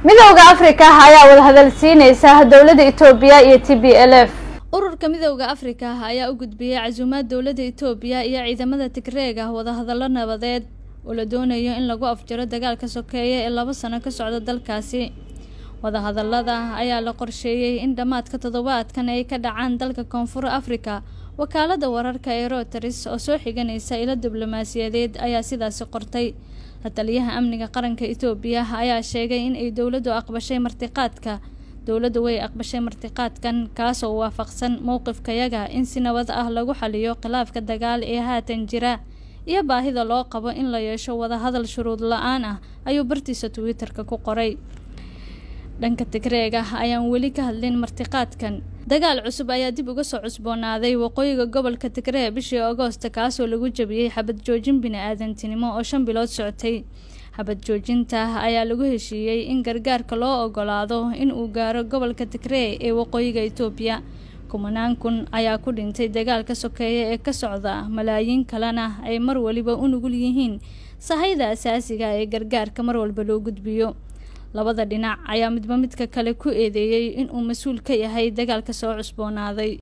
midowda afrika ayaa wadahadal siineysa dowladda etoobiya iyo t b l f ururka midowda afrika ayaa u gudbiyey casuumaad dowladda etoobiya iyo ciidamada tigreega wadahadallo nabadeed oo la doonayo in lagu afjaro dagaalka sokeeye ee laba sano ka socda dalkaasi wadahadallada ayaa la qorsheeyey in dhammaadka toddobaadkan ay ka dhacaan dalka koonfur afrika wakaalada wararka ee roteris oo soo xiganaysa ilo diblomaasiyadeed ayaa sidaasi qortay la taliyaha amniga qaranka etoobiya ayaa sheegay in ay dowladdu aqbashay martiqaadka dowladdu way aqbashay martiqaadkan kaasoo waafaqsan mowqifkayaga in si nabad ah lagu xaliyo khilaafka dagaal ee haatan jira iyo baahida loo qabo in la yeesho wadahadal shuruud la-aan ah ayuu bartiisa twitter-ka ku qoray dhanka tigreega ayaan weli ka hadlin martiqaadkan dagaal cusub ayaa dib uga soo cusboonaaday waqooyiga gobolka tigree bishii agoosta kaasoo lagu jabiyey xabad joojin bini-aadantinimo oo shan bilood socotay xabad joojinta ayaa lagu heshiiyey in gargaarka loo ogolaado in uu gaaro gobolka tigree ee waqooyiga etoobiya kumanaan kun ayaa ku dhintay dagaalka sokeeye ee ka socda malaayiin kalena ay mar waliba u nugul yihiin sahayda asaasiga ee gargaarka mar walba loo gudbiyo labada dhinac ayaa midba midka kale ku eedeeyey inuu mas-uul ka yahay dagaalka soo cusboonaaday